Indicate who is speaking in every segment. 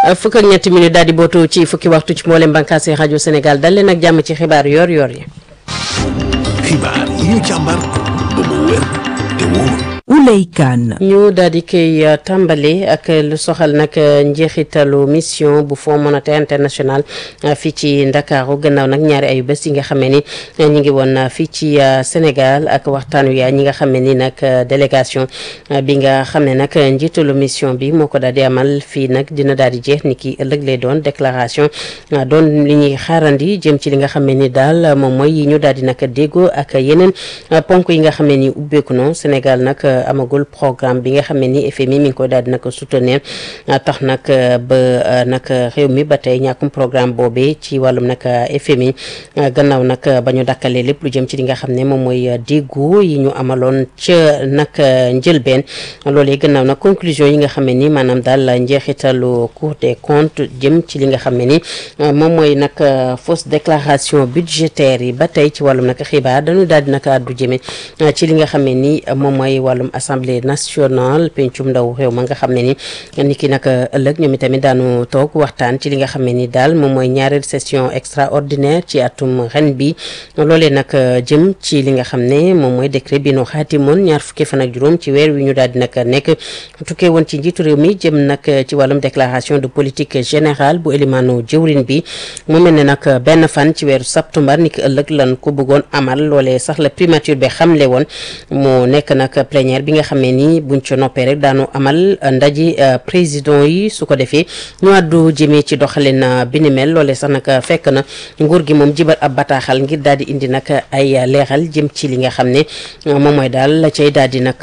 Speaker 1: fukk ak ñetti minutes daal di bootu ci fukki waxtu ci mboolem bànqaasi rajo Sénégal dal leen ak jàmm ci xibaar yor-yor yi.
Speaker 2: xibaar yi ñu càmbar ba mu wér te wóor.
Speaker 3: Ouley Kane.
Speaker 1: ñu daal di koy tàmbali ak lu soxal nag njeexitalu mission bu Fonds monétaire international fii ci Ndakaaru gannaaw nag ñaari ayu bés yi nga xam ne ni ñu ngi woon fii ci Sénégal ak waxtaan wi ñi nga xam ne ni nag délégation bi nga xam ne nag njiitalu mission bi moo ko daal di amal fii nag dina daal di jeex ni ki ëllëg lay doon déclaration doon li ñuy xaarandi jëm ci li nga xam ne ni daal moom mooy yi ñu daal di nag déggoo ak yeneen ponk yi nga xam ne ni ubbeeku no Sénégal nag. amagul programme bi nga xam ne ni FMI mi ngi koy daal di nag soutenir tax nag ba nag réew mi ba tey ñàkkum programme boobee ci wàllum nag FMI gannaaw nag ba ñu dakkalee lépp lu jëm ci li nga xam ne moom mooy déggu yi ñu amaloon ca nag njëlbeen loolee gannaaw nag conclusion yi nga xam ne ni maanaam daal njeexitalu Cour des comptes jëm ci li nga xam ne ni moom mooy nag fausse déclaration budgétaire yi ba tey ci wàllum nag xibaar dañu daal di nag àddu jëme ci li nga xam ne ni moom mooy wàllum assemblée nationale pencum ndaw réew ma nga xam ne ni ni ki nag ëllëg ñoom itamit daanu toog waxtaan ci li nga xam ne ni daal moom mooy ñaareel session extraordinaire ci atum ren bi loolee nag jëm ci li nga xam ne moom mooy décret bi nu xaatimoon ñaar fukki fan ak juróom ci weer wi ñu daal di nag nekk tukkee woon ci njiitu réew mi jëm nag ci wàllum déclaration de politique générale bu élimaanu jëwrin bi mu mel ne nag benn fan ci weeru septembre ni ki ëllëg lan ko bëggoon amal loolee sax la primature bi xamle woon mu nekk nag plénière bi nga xam ne ni buñ ca noppee rek daanu amal ndaje président yi su ko defee ñu àddu jëmee ci doxalin bi ni mel loolee sax nag fekk na nguur gi moom jibal ab bataaxal ngir daal di indi nag ay leeral jëm ci li nga xam ne moom mooy daal la cay daal di nag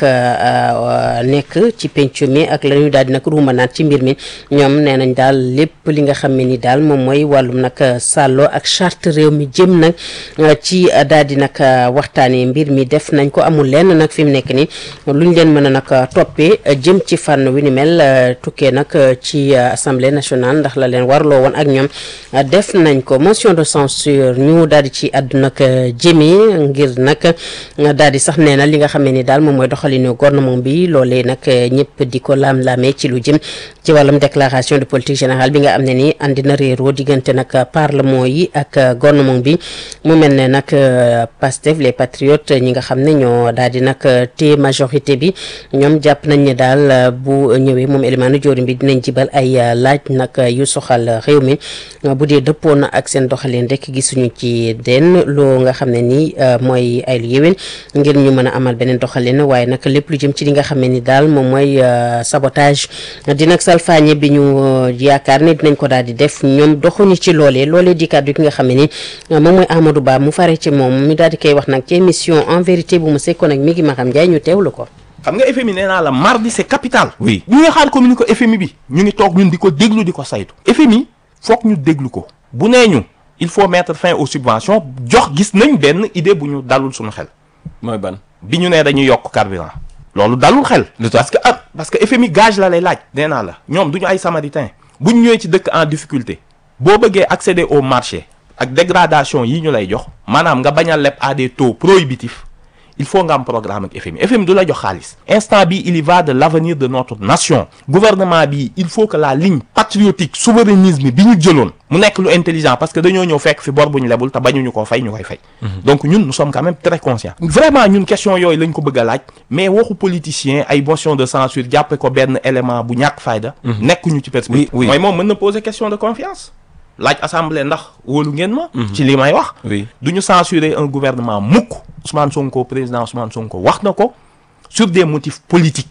Speaker 1: nekk ci penc mi ak la ñu daal di nag ruumanaat ci mbir mi ñoom nee nañ daal lépp li nga xam ne ni daal moom mooy wàllum nag sàllo ak charte réew mi jëm nag ci daal di nag waxtaanee mbir mi def nañ ko amul lenn nag fi mu nekk ni luñ leen mën a nag toppee jëm ci fànn wi ni mel tukkee nag ci assemblée nationale ndax la leen warloo woon ak ñoom def nañ ko motion de censure ñu daal di ci àddu nag jëmee ngir nag daal di sax nee na li nga xam ne ni daal moom mooy doxalinu gouvernement bi loolee nag ñëpp di ko laam-laamee ci lu jëm ci wàllum déclaration de politique générale bi nga am ne ni andi na réeroo diggante nag parlement yi ak gouvernement bi mu mel ne nag Pastef les patriotes ñi nga xam ne ñoo daal di nag te majorité bi ñoom jàpp nañ ne daal bu ñëwee moom élimaanu joorim bi dinañ jibal ay laaj nag yu soxal réew mi bu dee dëppoo na ak seen doxalin rek gisuñu ci den loo nga xam ne ni mooy ay lu yéwén ngir ñu mën a amal beneen doxalin waaye nag lépp lu jëm ci li nga xam ne ni daal moom mooy sabotage di nag salfaañe bi ñu yaakaar ne dinañ ko daal di def ñoom doxuñu ci loolee loolee di kàddu ki nga xam ne ni moom mooy Amadou Ba mu fare ci moom mi daal di koy wax nag ci émission en vérité bu mu sekkoon ak mi ngi Maxam Ndiaye ñu teewlu ko
Speaker 4: xam nga FMI nee naa la mardi c'est capital. oui ñu ngi xaar communiqué FMI bi ñu ngi toog ñun di ko déglu di ko saytu. FMI foog ñu déglu ko bu nee ñu il faut mettre fin aux subventions jox gis nañ benn idée bu ñu dalul suñu xel.
Speaker 5: mooy ban.
Speaker 4: bi ñu nee dañuy yokk carburant. loolu dalul xel. parce que ah parce que FMI gage la lay laaj. nee naa la ñoom du ñu ay samaritain bu ñu ñëwee ci dëkk en difficulté boo bëggee accéder au marché ak dégradation yi ñu lay jox maanaam nga bañ a leb à des taux prohibitifs. il faut nga am programme ak FMI FMI du la jox xaalis instant bi il y va de l'avenir de notre nation gouvernement bi il faut que la ligne patriotique souverainisme bi ñu jëloon mu nekk lu intelligent parce que dañoo ñëw fekk fi bor bu ñu lebul te bañuñu koo fay ñu koy fay donc ñun nous sommes quand même très conscients vraiment ñun question yooyu lañ ko bëgg a laaj mais waxu politicien ay motion de censure jàppe ko benn élément bu ñàkk fayda nekkuñu ci perspective mooy moom mën na poser question de confiance laaj assemblée ndax wóolu ngeen ma ci li may wax du ñu censurer un gouvernement mukk Ousmane Sonko président Ousmane Sonko wax na ko sur des motifs politiques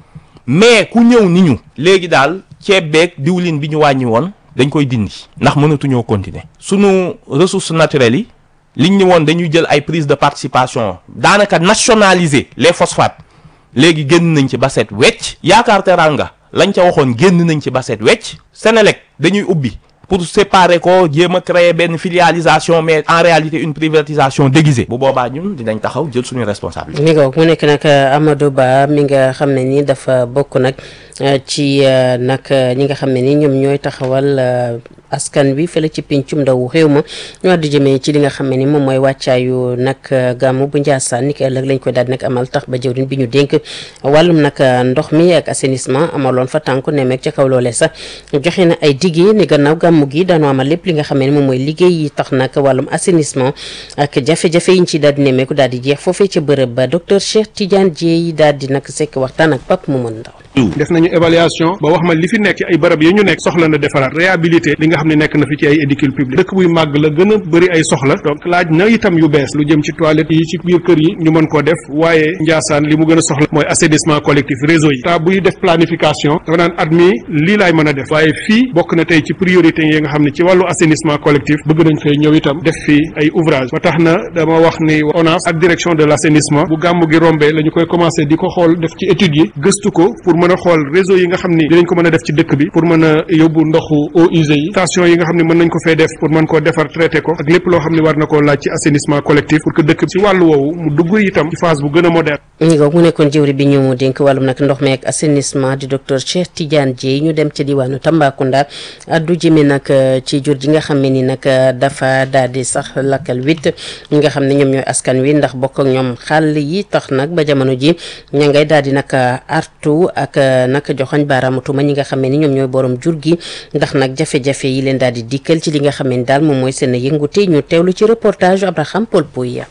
Speaker 4: mais ku ñëw ni ñu léegi daal ceeb beeg diwlin bi ñu wàññi woon dañ koy dindi ndax mënatuñoo continuer sunu ressources naturelles yi liñ ni woon dañuy jël ay prise de participation daanaka nationaliser les phosphates léegi génn nañ ci ba set wecc yaakaar teranga lañ ca waxoon génn nañ ci ba set wecc Senelec dañuy ubbi pour séparer ko jéem a créer benn filialisation mais en réalité une privatisation déguisée bu boobaa ñun dinañ taxaw jël suñu responsabilité.
Speaker 1: mi nga mu nekk nag Amadou Ba mi nga xam ne ni dafa bokk nag ci nag ñi nga xam ne ni ñoom ñooy taxawal askan wi fële ci pincum ndaw réew ma ñu àddu jëmee ci li nga xam ne ni moom mooy wàccaayu nag gàmmu bu Njaasaan ni ki ëllëg lañ koy daal di nag amal tax ba jëwriñ bi ñu dénk wàllum nag ndox mi ak assainissement amaloon fa tànku nemeek ca kaw loolee sax joxe na ay diggé ni gannaaw gàmmu gi daanoo amal lépp li nga xam ne ni moom mooy liggéey yi tax nag wàllum assainissement ak jafe-jafe yi ñu ci daal di nemmeeku daal di jeex foofee ca bërëb ba docteur Cheikh Tidiane Dieye daal di nag sekk waxtaan ak Pape Momadou Ndaw
Speaker 3: def nañu évaluation ba wax ma li fi nekk ci ay barab yi ñu nekk soxla na defaraat réhabilité li nga xam ne nekk na fi ci ay édifices publics dëkk buy màgg la gën a bëri ay soxla donc laaj na itam yu bees lu jëm ci toilettes yi ci biir kër yi ñu mën koo def waaye Njaasaan li mu gën a soxla mooy assainissement collectif réseau yi ta buy def planification dafa naan at mi lii laay mën a def waaye fii bokk na tey ci priorité yi nga xam ne ci wàllu assainissement collectif bëgg nañ fay ñëw itam def fii ay ouvrage ba tax na dama wax ni ONAS ak direction de l' assainissement bu gàmmu gi rombee la ñu koy commencé di ko xool def ci études yi gëstu ko pour mën a xool réseau yi nga xam ni dinañ ko mën a def ci dëkk bi pour mën a yóbbu ndoxu eaux usées yi station yi nga xam ne mën nañ ko fee def pour mën koo defar traité ko ak lépp loo xam ne war na koo laaj ci assainissement collectif pour que dëkk bi ci wàllu woowu mu dugg itam ci phase bu gën a moderne
Speaker 1: ñi nga mu nekkoon jëwri bi ñu dénk wàllum nag ndox mi ak assainissement di docteur Cheikh Tidiane Dieye ñu dem ca diwaanu Tambacounda addu jëme nag ci jur ji nga xam ne ni nag dafa daal di sax lakkal wit ñi nga xam ne ñoom ñooy askan wi ndax bokk ak ñoom xàll yi tax nag ba jamono ji ña ngay daal di nag artu ak nag joxoñ baaraamu tuuma ñi nga xam ne ni ñoom ñooy borom jur gi ndax nag jafe-jafe yi leen daal di dikkal ci li nga xam ne ni daal moom mooy seen yëngute ñu teewlu ci reportage Abraham Paul Pouya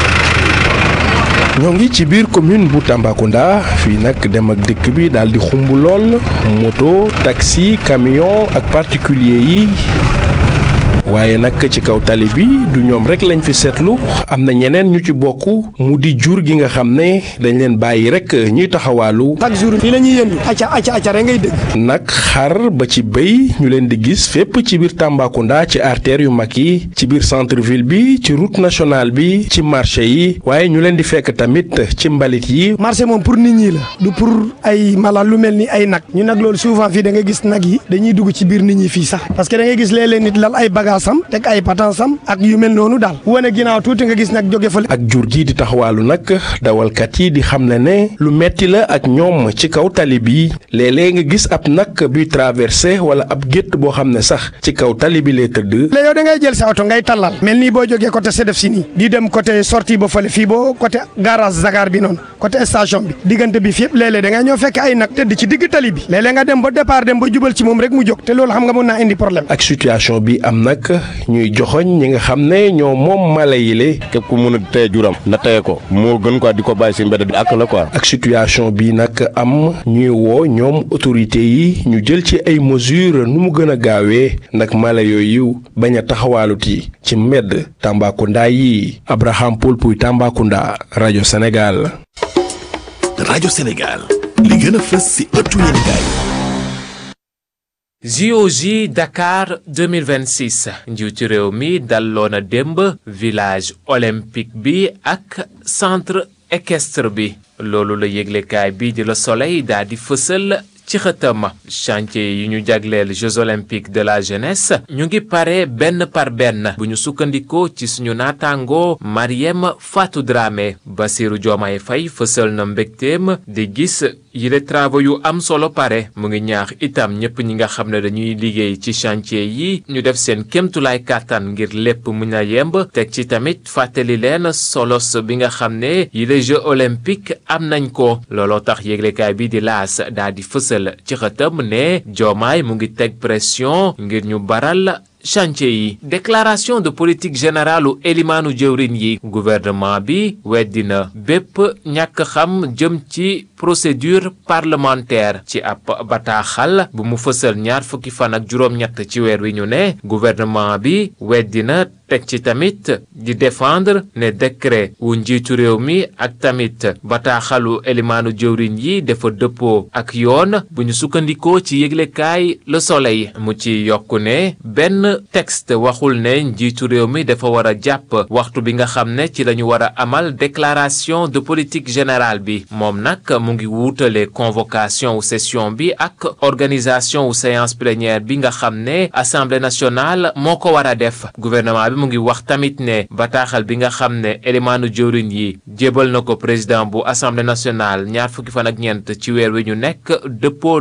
Speaker 5: ñoo ngi ci biir commune bu Tambacounda fii nag dem ak dëkk bi daal di xumb lool moto taxi camion ak particulier yi waaye nag ci kaw tali bi du ñoom rek lañ fi seetlu am na ñeneen ñu ci bokk mu di jur gi nga xam ne dañ leen bàyyi rek ñuy taxawaalu.
Speaker 6: chaque jour fii la ñuy yëndu acca acca acca rek ngay dégg.
Speaker 5: nag xar ba ci béy ñu leen di gis fépp ci biir Tambacounda ci artères yu mag yi ci biir centre ville bi ci route nationale bi ci marché yi waaye ñu leen di fekk tamit ci mbalit yi.
Speaker 6: marché moom pour nit ñi la du pour ay mala lu mel ni ay nag ñu nag loolu souvent fii da nga gis nag yi dañuy dugg ci biir nit ñi fii sax parce que da ngay gis léeg-léeg nit lal ay bagages sam teg ay patansam ak yu mel noonu daal wane ginnaaw tuuti nga gis nag jóge fële.
Speaker 5: ak jur gi di taxawaalu nag dawalkat yi di xam ne ne lu metti la ak ñoom ci kaw tali bi léeg-léeg nga gis ab nag buy traversé wala ab gétt boo xam ne sax ci kaw tali bi lay tëdd.
Speaker 6: léegi yow da ngay jël sa oto ngay tallal mel nii boo jógee côté Sedef si nii di dem côté sortie ba fële fii boo côté garage Zagar bi noonu côté station bi diggante bi fi yëpp léeg-léeg da ngay ñëw fekk ay nag tëdd ci digg tali bi léeg-léeg nga dem ba départ dem ba jubal ci moom rek mu jóg te loolu xam nga mën naa indi problème.
Speaker 5: ak situation bi am nag ñuy joxoñ ñi nga xam ne ñoo moom mala yi le
Speaker 7: képp ku mën a téye juram na téye ko moo gën quoi di ko bàyyi si mbedd di ak la quoi.
Speaker 5: ak situation bi nag am ñuy woo ñoom autorité yi ñu jël ci ay mesures nu mu gën a gaawee nag mala yooyu bañ a taxawaaluti ci mbedd Tambacounda yi Abraham Paul Pouy Tambacounda rajo Sénégal.
Speaker 2: rajo Sénégal li gën a fës si ëttu yéenekaay
Speaker 8: JOJ Dakar 2026 njiitu réew mi dalloo na démb village olympique bi ak centre équestre bi loolu la yëglekaay bi di Le Soleil daal di fësal ci xëtam chantier yi ñu jagleel Jeux olympiques de la jeunesse ñu ngi pare benn par benn bu ñu sukkandikoo ci suñu naataango Mariem Fatou Dramé Bassirou Diomaye Faye fësal na mbégteem di gis yile travaux yu am solo pare mu ngi ñaax itam ñëpp ñi nga xam ne dañuy liggéey ci chantier yi ñu def seen kémtulaay kàttan ngir lépp mun a yemb teg ci tamit fàttali leen solos bi nga xam ne yile Jeux olympiques am nañ ko looloo tax yéglekaay bi di laas daal di fësal ci xëtam ne Diomaye mu ngi teg pression ngir ñu baral chantier yi déclaration de politique générale u elimaanu jëwrin yi gouvernement bi weddina bépp ñàkk xam jëm ci procédure parlementaire ci ab bataaxal bu mu fësal ñaar fukki fan ak juróom-ñett ci weer wi ñu ne gouvernement bi weddina teg ci tamit di défendre ne décret wu njiitu réew mi ak tamit bataaxalu elimaanu jëwrin yi dafa dëppoo ak yoon bu ñu sukkandikoo ci yëglekaay Le Soleil mu ci yokku ne benn texte waxul ne njiitu réew mi dafa war a jàpp waxtu bi nga xam ne ci lañu war a amal déclaration de politique générale bi moom nag mu ngi wuutale convocation wu session bi ak organisation wu séance plénière bi nga xam ne assemblée nationale moo ko war a def gouvernement bi mu ngi wax tamit ne bataaxal bi nga xam ne élimaanu jëwriñ yi jébal na ko président bu assemblée nationale ñaar fukki fan ak ñeent ci weer wi ñu nekk dëppoo na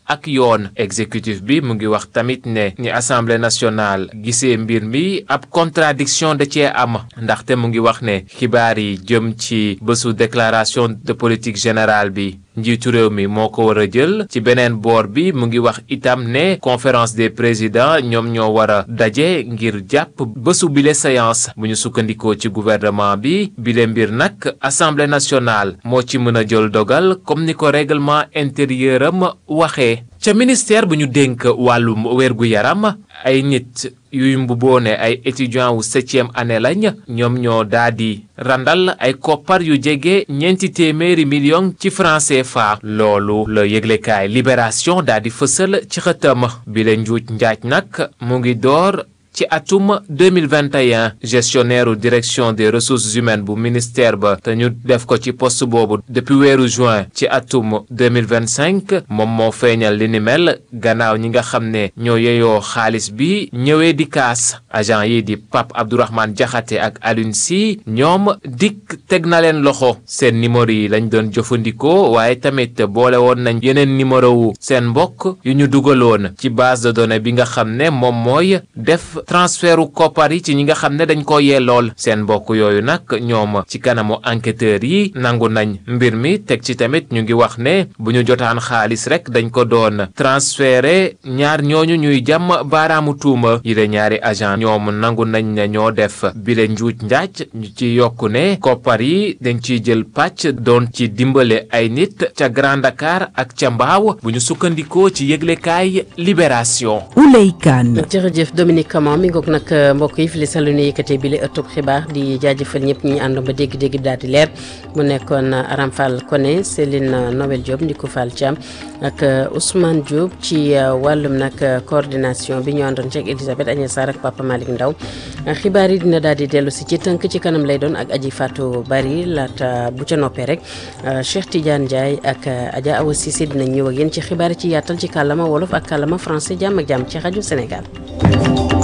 Speaker 8: ak yoon exécutif bi mu ngi wax tamit ne ni assemblée nationale gisee mbir mi ab contradiction da cee am ndaxte mu ngi wax ne xibaar yi jëm ci bésu déclaration de politique générale bi njiitu réew mi moo ko war a jël ci beneen boor bi mu ngi wax itam ne conférence des présidents ñoom ñoo war a daje ngir jàpp bésu bile séance bu ñu sukkandikoo ci gouvernement bi bile mbir nag assemblée nationale moo ci mën a jël dogal comme ni ko règlement intérieur am waxee ca ministère bu ñu dénk wàllum wérgu yaram ay nit yuy mbuboone ay étudiants wu septième année lañ ñoom ñoo daa di randal ay koppar yu jege ñeenti téeméeri million ci franc CFA loolu la yëglekaay libération daa di fësal ci xëtam bi la njuuj njaaj nag mu ngi door ci atum 2021 gestionnaire u direction des ressources humaines bu ministère ba te ñu def ko ci poste boobu depuis weeru juin ci atum 2025 moom moo feeñal li ni mel gannaaw ñi nga xam ne ñoo yeyoo xaalis bi ñëwee di kaas agent yi di Pape Abdourahmane Diakhaté ak Alioune Sy ñoom dikk teg na leen loxo seen numéro yi lañ doon jëfandikoo waaye tamit boole woon nañ yeneen numéro wu seen mbokk yu ñu dugaloon ci base de données bi nga xam ne moom mooy def transfertu koppar yi ci ñi nga xam ne dañ ko yellool seen mbokk yooyu nag ñoom ci kanamu enquêteurs yi nangu nañ mbir mi teg ci tamit ñu ngi wax ne bu ñu jotaan xaalis rek dañ ko doon transféré ñaar ñooñu ñuy jàmm baaraamu tuuma yi de ñaari agent ñoom nangu nañ ne ñoo def bile njuuj njaaj ñu ci yokku ne koppar yi dañ ciy jël pàcc doon ci dimbale ay nit ca Grand Dakar ak ca Mbaaw bu ñu sukkandikoo ci yëglekaay Libération.
Speaker 9: Ouley Kane.
Speaker 1: jërëjëf Dominique Camara mi ngoog nag mbokk yi fi li salu ni yëkkatee bi la ëttub xibaar di jaajëfal ñëpp ñi àndoon ba dégg-dégg bi daal di leer mu nekkoon Aram Fall Koné Céline Noël Diop Ndiku Fall Thiam ak Ousmane Diop ci wàllum nag coordination bi ñu àndoon ci ak Elisabeth Agnès Sarr ak Papa Malick Ndaw xibaar yi dina daal di dellu si ci tënk ci kanam lay doon ak Aji Fatou Bari laata bu ca noppee rek Cheikh Tidiane Ndiaye ak Adja Awa Cissé dinañ ñëw ak yéen ci xibaar yi ci yaatal ci kàllama wolof ak kàllama français jàmm ak jàmm ci rajo Sénégal.